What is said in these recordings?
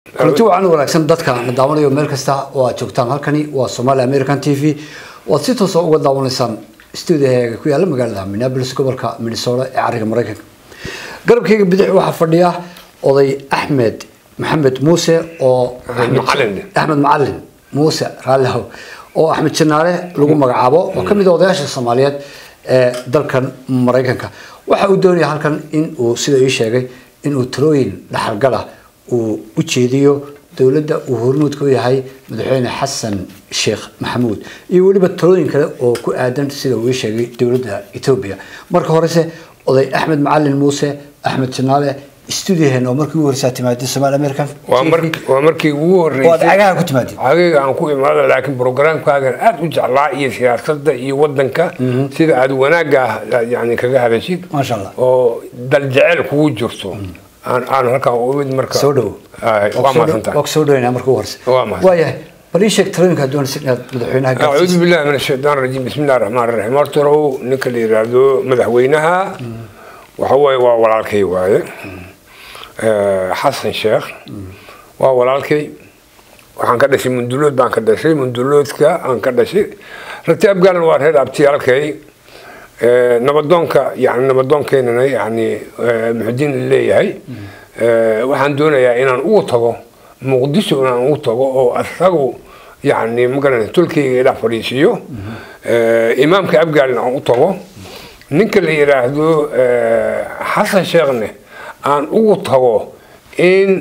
kulanti wacan wanaagsan dadka na daawanayo meel kasta oo aad joogtaan halkani waa somaali american t v waad si toosa uga daawanaysaan stuudiyaheega ku yaala magaalada minneapolis gobolka minnesota ee cariga maraykanka garabkayga bidix waxaa fadhiya oday axmed maxamed muuse oo Macalin. axmed macalin muuse raallihow oo axmed janaale lagu magacaabo oo kamid ah odayaasha soomaaliyeed ee dalkan maraykanka waxa uu doonaya halkan in uu sida ii sheegay in uu talooyin dhaxalgala uu u jeediyo dowladda uu hormuudka u yahay madaxweyne xasan sheekh maxamuud iyo weliba talooyin kale oo ku aadan sida uu ii sheegay dowladda etoobiya marka horese oday axmed macalin muuse axmed janaale stuudiyaheena oo markii ugu horeysaa timaadid somaali american waa mar waa markii ugu oo aad horeysay cagaha ku timaadid cagayga aan ku imaado laakiin programkaagan aad u jeclaa iyo siyaasadda iyo wadanka sida aad wanaagga ah yani kaga hadashid Masha Allah. oo dal jecel kugu jirto aan aan halkan u imid marka soo dhowo Ay, waa mahadsantahay waa soo dhaweynaa marka ugu horeysa Waa mahadsan. waayahay bal ii sheeg talooyinka aad doonaysa inaad madaxweynaha أعوذ gaarsiiso بالله من الشيطان الرجيم بسم الله الرحمن الرحيم horta hore ninka la yiraahdo madaxweynaha waxa waaye waa walaalkay waaye Eh, xasan sheekh waa walaalkay waxaan ka dhashay mundulood baan ka dhashay munduloodka aan ka dhashay ragti abgaalan waa reer abtiyaalkay Eh, nabadoonka yani nabadoonkeenana yani eh, muxudiin leeyahay Eh, waxaan doonayaa inaan ugu tago muqdisho inaan ugu tago oo asagu yani magaran tolkeyga ila fadhiisiiyo Eh, imaamka abgaalin aan u tago ninka la yiraahdo eh, xasan sheekhne aan ugu tago in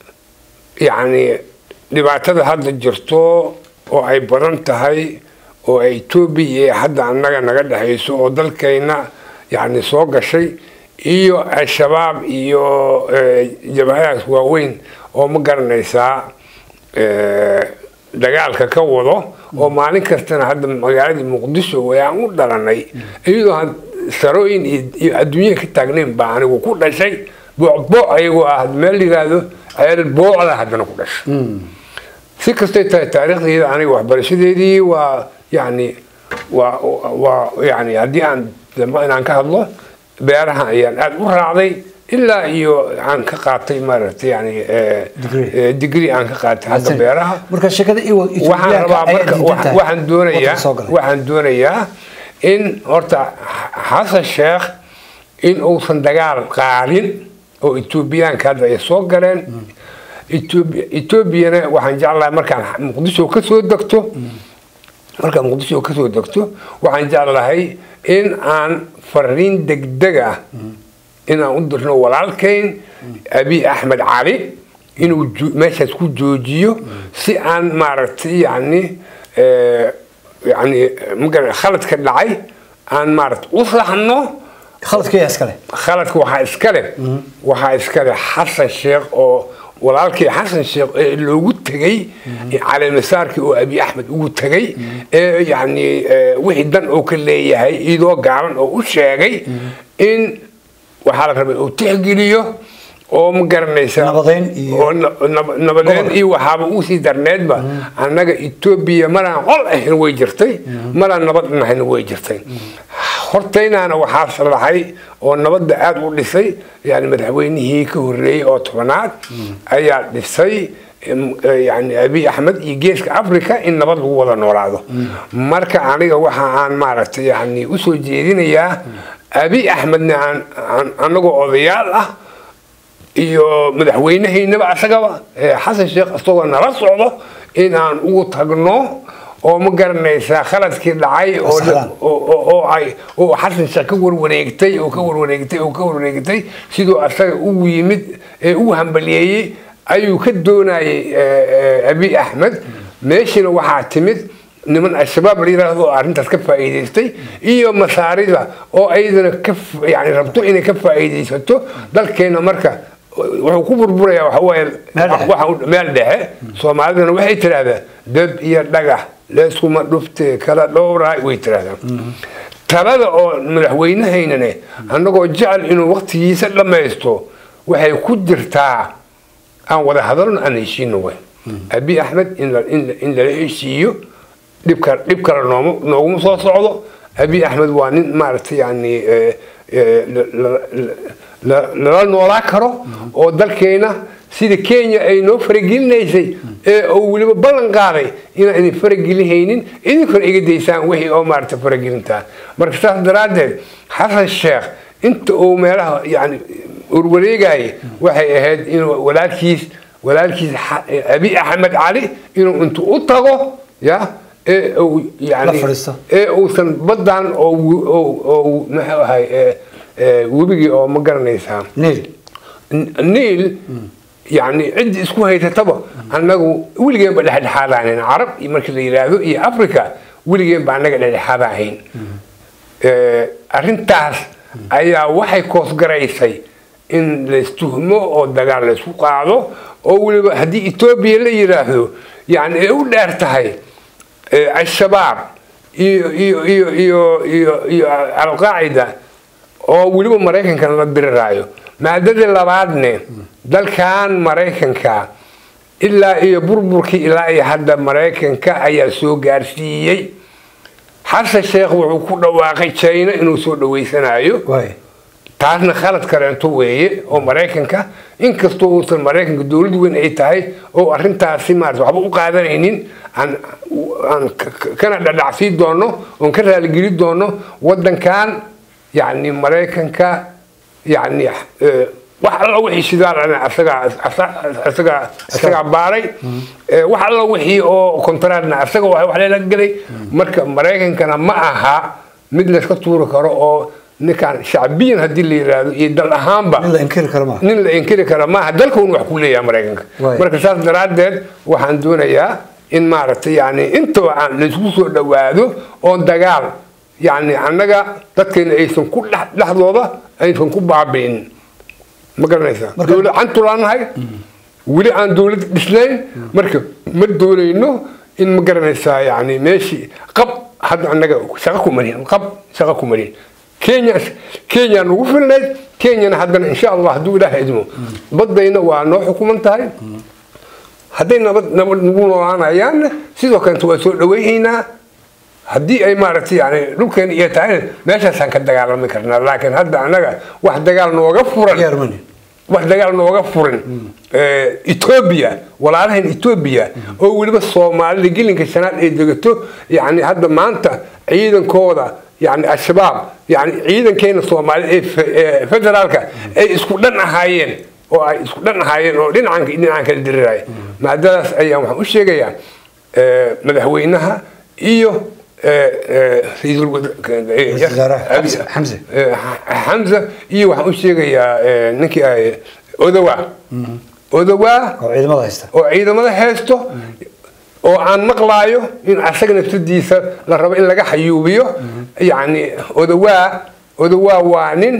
yacni dhibaatada hadda jirto oo ay badan tahay oo ay etoobiya iyo hadda annaga naga dhexayso oo dalkayna yacni soo gashay iyo al-shabaab iyo eh, jabhadahaas waaweyn oo ma garanaysaa eh, dagaalka ka wado oo maalin kastana hadda magaaladii muqdisho ayaan u dhalanay iyadoo had sarooyin iyo- iyo adduunya ka taagnayn baa anigu ku dhashay boocbooc ayagoo ah meel yiraahdo ceel boocda haddana ku dhashay si kastay tahay taariikhdayda aniga waxbarashadeedii waa yani waa waa yani haddii aan dambe inaan ka hadlo beeraha ayaan aada u raacday ilaa iyo aan ka qaatay maaragtay yani eh, Degree. eh, degree aan ka qaatay xagga Mahadsan. beeraha marka sheekada iwa waxaan rabaa marka wa- waxaan doonayaa waxaan doonayaa in horta xasan sheekh in uusan dagaal qaadin oo etoobiyaanka hadda ay soo galeen Etoobi- etoobiyana waxaan jeclahay markaan muqdisho ka soo degto markaan muqdisho ka soo degto waxaan jeclahay in aan fariin degdeg ah inaan u dirno walaalkayn abi axmed cali inuu jo- meeshaas ku joojiyo si aan maaragtay yani eh, yani magara khaladka dhacay aan maaragtay u saxno khaladka yaa iskale khaladka waxaa iskale waxaa iskale xasan sheekh oo walaalkii xasan sheekh ee loogu tegey caleemasaarkii oo abi axmed ugu tegey ee yani eh, wixii dan oo ka leeyahay iyadoo gaaban oo u sheegay in waxaa la rabay uu tixgeliyo oo ma garanaysa Nabadeyn iyo- oo na- nab- nabadeyn Gobol. iyo waxaaba usii darneedba annaga etoobiya maraan qol ahayn way jirtay maraan nabad nahayn way jirtay hortaynaana waxaa sharaxay oo nabadda aada u dhisay yani madaxweynihii ka horreeyey oo tobanaad ayaa dhisay em, eh, yani abi axmed iyo geeska africa in nabad lagu wada noolaado marka aniga waxa aan maaragtay yani usoo jeedinayaa abi axmedna aan aan- anagoo odayaal ah iyo madaxweynahaynaba asagaba ee xasan sheekh isagoo nala socdo in aan ugu tagno oo ma garanaysaa khaladkii dhacay oo Asxaan. oo- oo oo ay oo xasan sheekh ka warwareegtay oo ka warwareegtay oo ka warwareegtay siduu asaga ugu yimid ee ugu hambaliyeeyey ayuu ka doonayay eh, eh, abi axmed meeshina waxaa timid niman al-shabaab la yiraahdo oo arrintaas ka faa'iidaystay iyo masaarida oo ayadana ka f- yani rabto inay ka faa'iidaysato dalkeena marka wuxuu ku burburayaa waxa waaye Meel dhexe. waxa u- meel dhexe soomaalidana waxay tidhaahdaa dab iyo dhagax leeskuma dhufte kala dhowraa way tidhahdaan talada oo madaxweynahaynane annagoo jecel inuu waqtigiisa dhammaysto waxay ku jirtaa aan wada hadalno aan heshiino way abi axmed in la- in la- in lala heshiiyo dhibka dhib kale nooma nooguma soo socdo abi axmed waa nin maaragtay yani eh, eh, la- la- la- la- lala noolaa karo oo dalkeena sida kenya ay noo faragelinaysay ee uu weliba ballan qaaday inaan idin faragelihaynin idinkuna iga daysaan wixii oo maarata faragelintaa marka saas daraaddeed xasan sheekh inta uu meelaha yani urwareegaya waxay ahayd inuu walaalkiis walaalkiis xa- abi axmed cali inuu intuu u tago ya ee uu yani La fadhiisto. ee uusan badan oo wu- oo- oo muxuu ahay ee- ee webigii oo ma garanaysaa niil niil yani ciddi isku haysataba annagu weligeen ba dhexdhexaadahayn carab iyo markii la yidhaahdo iyo africa weligeen ba annaga dhexdhexaada ahayn Eh, arrintaas ayaa waxay koosgaraysay in laystuhmo oo dagaal laysku qaado oo weliba haddii etoobiya la yidhaahdo yani ay u dheer tahay eh, al-shabaab iyo iyo iyo iyo iyo iyo alqaacida oo weliba maraykankan la diriraayo maadadii labaadne dalkan maraykanka ilaa iyo burburkii ilaa iyo hadda maraykanka ayaa soo gaarsiiyey xasan sheekh wuxuu ku dhawaaqay china inuu soo dhaweysanayo waay taasna khalad kaleento weeye oo maraykanka inkastoo uusan maraykanka dowlad weyn ay tahay oo arrintaasi maarata waxba u qaadanaynin aan aan ka- ka- kana dhadhacsii doono oon ka raaligeli doono wadankan yani maraykanka yani eh, wax alla wixii shidaalana asagaa asa- asagaa asagaa baaray Eh, wax alla wixii oo kontaraadna asaga wa- wax leela gelay marka maraykankana ma aha mid layska tuuri karo oo ninkaan shacbiyan haddii la yidhaahdo iyo dal ahaanba nin la inkiri karo maaha nin la inkiri kara maaha dalkun wax ku leeyahay maraykanka Waay. marka saas daraaddeed waxaan doonayaa in maaragtay yani intaba aan laysku soo dhawaado oon dagaal yani annaga dadkeena aysan ku dhex- dhexdooda aysan ku baabi'in ma garanaysaa Marka- dowlad cantulaanahay weli aan dowlad dhisnayn marka ma doonayno in ma garanaysaa yani meeshii qab hadda annaga shaqo ku marin qab shaqo ku marin kenya kenya nagu filnayd kenyana haddana insha allah hadduu ilaaha idmo badayna waa noo xukuman tahay hadday nabad nabad nagu noolaanayaanna sidoo kalenta waa soo dhawaynaynaa haddii ay maaragtay yani dhulkeena iyo tahayna meeshaasaan ka dagaalami karnaa laakiin hadda annaga wax dagaal nooga furan Diyaar ma nihin. wax dagaal nooga furin Eh, etoobiya walaalahan etoobiya oo weliba soomaalida gelinka shanaad ay degato yani hadda maanta ciidankooda yani al-shabaab yani ciidankeena soomaalida ee fe- ee federaalka ay isku dhan ahaayeen oo ay isku dhan ahaayeen oo dhinacan dhinacan kala diriraya maadadaas ayaan waxaan u sheegayaa eh, madaxweynaha iyo eh, eh, ra'iisul wada- eh, Ra'iisul wasaaraha Abi- Xamse- Xamse. Eh, Xa- xamza iyo waxaan u sheegayaa eh, ninkii ahay odawa odawa oo ciidamada haysta oo ciidamada haysto oo aan maqlaayo in asaga nafsadiisa la rabo in laga xayuubiyo yani odawaa odawaa waa nin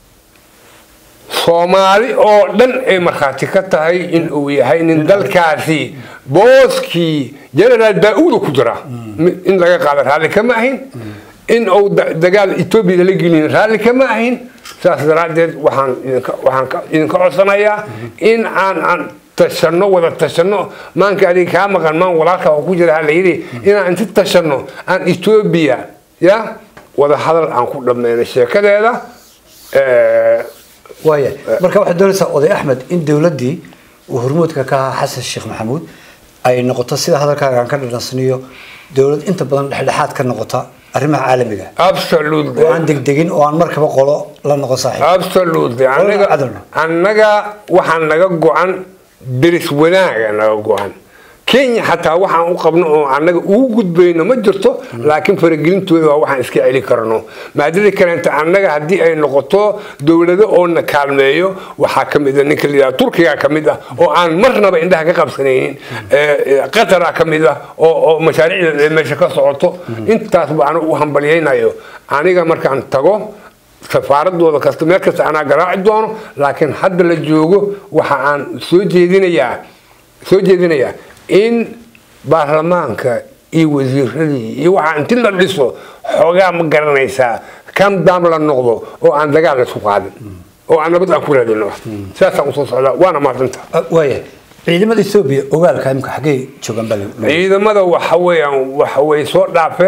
soomaali oo dhan ay markhaati ka tahay in uu yahay nin dalkaasi booskii generaal daa-uuda ku jira in laga qaado raalli kama ahin in uu da- dagaal etoobiya lala gelin raalli kama ahin saas daraaddeed waxaan idinka waxaan ka- idinka codsanayaa in aan aan tashano wada tashano maanka adiga kaa maqan maan walaalka oo ku jira ha la yidhi inaan inti tashano aan etoobiya ya wada hadal aan ku dhammayno sheekadeeda Eh, waaya marka waxaad doonaysaa oday axmed in dowladdii uu hormuudka ka ahaa xasan sheekh maxamuud ay noqoto sida hadalkaaga aan ka dhadhansaniyo dowlad inta badan dhexdhexaad ka noqota arrimaha caalamiga absolutely oo aan degdegin oo aan markaba qolo la noqon saaxiib absolutely Walaal annaga cadalna. annaga waxaa naga go-an deris wanaaga naga go-an kenya xataa waxaan u qabno oo annaga ugu gudbayno ma jirto laakiin faragelintooda waa waxaan iska celi karno maadada kaleenta annaga haddii ay noqoto dowlado oo na kaalmeeyo waxaa ka mid a ninka la yidhaha turkiga ka mid ah oo aan marnaba indhaha ka qabsanaynin Eh, eh, qatara ka mid ah oo oo mashaariicda ay meesha ka socoto intaasba anigu u hambalyaynayo aniga markaan tago safaaradooda kasta meel kasta anaa garaaci doono laakiin hadda la joogo waxa aan soo jeedinayaa soo jeedinayaa in baarlamaanka iyo wasiiradii iyo waxaa inti la dhiso xoogaa ma garanaysaa kan daam la noqdo oo aan dagaal isku qaadin oo aan nabad aan ku raadino saasaan usoo socdaa waana maadanta Ah, waaya ciidamada etoobiya ogaalka imka xaggee joogaan baa la- ciidamada waxa weeyaan waxa way soo dhaafeen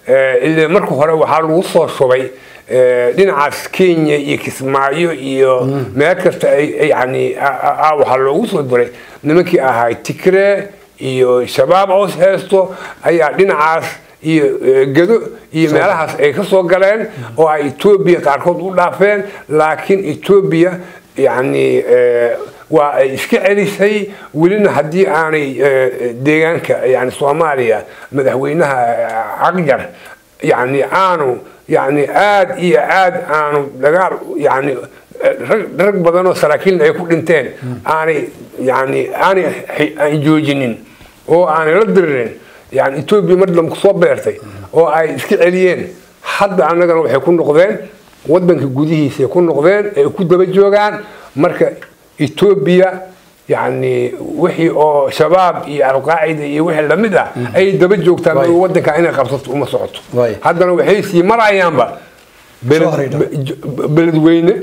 eh, ile marka hore waxaa lagu soo shubay eh, dhinacaas kenya iyo kismaayo iyo meel kasta ay- ay yani a- a- a- waxaa loogu soo diray nimankii ahay tigree iyo shabaab oos heesto ayaa dhinacaas iyo eh, gedo iyo meelahaas ay ka soo galeen oo ay etoobiya qaarkood u dhaafeen laakiin etoobiya yani eh, waa ay iska celisay welina haddii aanay eh, deegaanka yani soomaaliya madaxweynaha eh, cagjar yani aanu yani aad iyo aad aanu dagaal yani eh, rag rag badan oo saraakiilna ay ku dhinteen aanay yani aanay xi- aan joojinin oo aanay la diririn yani etoobiya mar dambe kusoo beertay oo ay iska celiyeen hadda annagana waxay ku noqdeen wadanka gudihiisay ku noqdeen ay ku daba joogaan marka etoobiya yani wixii oo shabaab iyo alqaacida iyo wixii lamid ah ayay daba joogtaan Waay. wadanka inay qabsato uma socoto Waay. haddana waxay sii marayaanba beled- Soo hareydha. be- beledweyne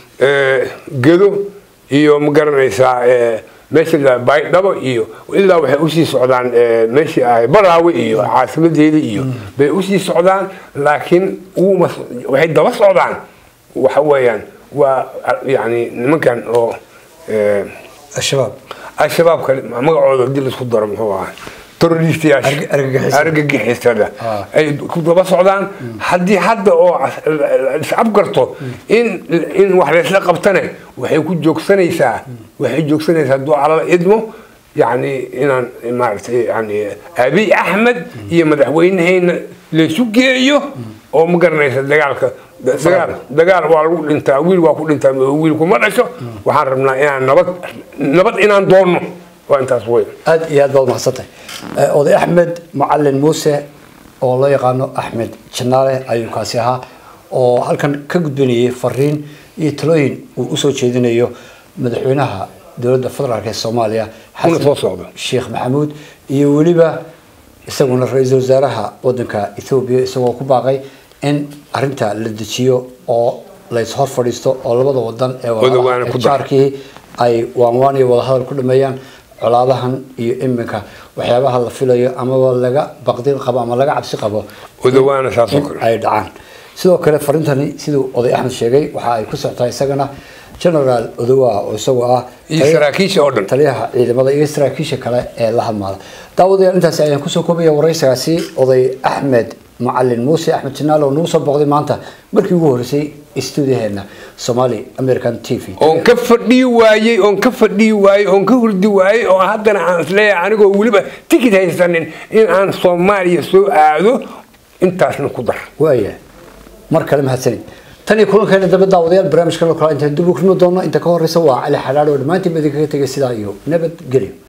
eh, gedo iyo ma garanaysaa eh, meesha la baydhabo iyo ilaa waxay usii socdaan eh, meeshii ahay baraawe iyo caasimadeeda iyo bay usii socdaan laakiin uma waxay daba socdaan waxa weeyaan waa yani nimankan oo eh, al-shabaab al-shabaabka magacooda hadii laisku daro muxuu ahaa terroristayaasha Arg- argagixisada. argagixisada Ah. ay ku daba socdaan haddii hadda oo as- is-afgarto in in wax laysla qabtane waxay ku joogsanaysaa waxay joogsanaysaa hadduu alala idmo yani inaan maaragtay yani abiy axmed iyo madaxweyneheyna laysu geeyo oo ma garanaysa dagaalka dagaal dagaal waa lagu dhintaa wiil waa ku dhintaa wiil kuma dhasho waxaan rabnaa inaan nabad nabad inaan doonno waa intaas wey aad iyo aad baad mahadsantahay Eh, oday axmed macalin muuse oo loo yaqaano axmed janaale ayuu kaasi ahaa oo halkan ka gudbinayay fariin iyo talooyin uu usoo jeedinayo madaxweynaha dowladda federaalk ee soomaaliya Kuna xasan soo socda. sheekh maxamuud iyo weliba isaguna ra-iisul wasaaraha wadanka ethoobiya isagoo ku baaqay in arinta la dejiyo oo lays hor fadhiisto oo labada wadan ee Wadawaana ku dar. jaarkii ay waanwaan iyo wadahadal ku dhameeyaan colaadahan iyo iminka waxyaabaha la filayo amaba laga baqdin qabo ama laga cabsi qabo Wadawaana saas oo in kale. ay dhacaan sidoo kale farintani siduu oday axmed sheegay waxa ay ku socotaa isagana generaal odowa oo isagoo ah iyo saraakiisha oo dhan taliyaha ciidamada iyo saraakiisha kale ee la hadmaada daawadayaal intaasi ayaan kusoo koobaya waraysigaasi oday axmed macalin muuse axmed jinaal oo nagu soo booqday maanta markii ugu horreysay stuudiyaheena somali american t v oon ka fadhii waayey oon ka fadhii waayey oon ka hurdi waayey oo haddana aan isleeyahay anigoo weliba tikid haysanin in aan soomaaliya soo aado intaasna ku dar waaya mar kale mahadsanid tan iyo kulankeena dambe daawadayaal barnaamijkan oo kale intaan dib u kulmi doono inta ka horeysa waa cali xalaalo oo dhammaantiin ba idinkaga tegay sidaa iyo nabadgelyo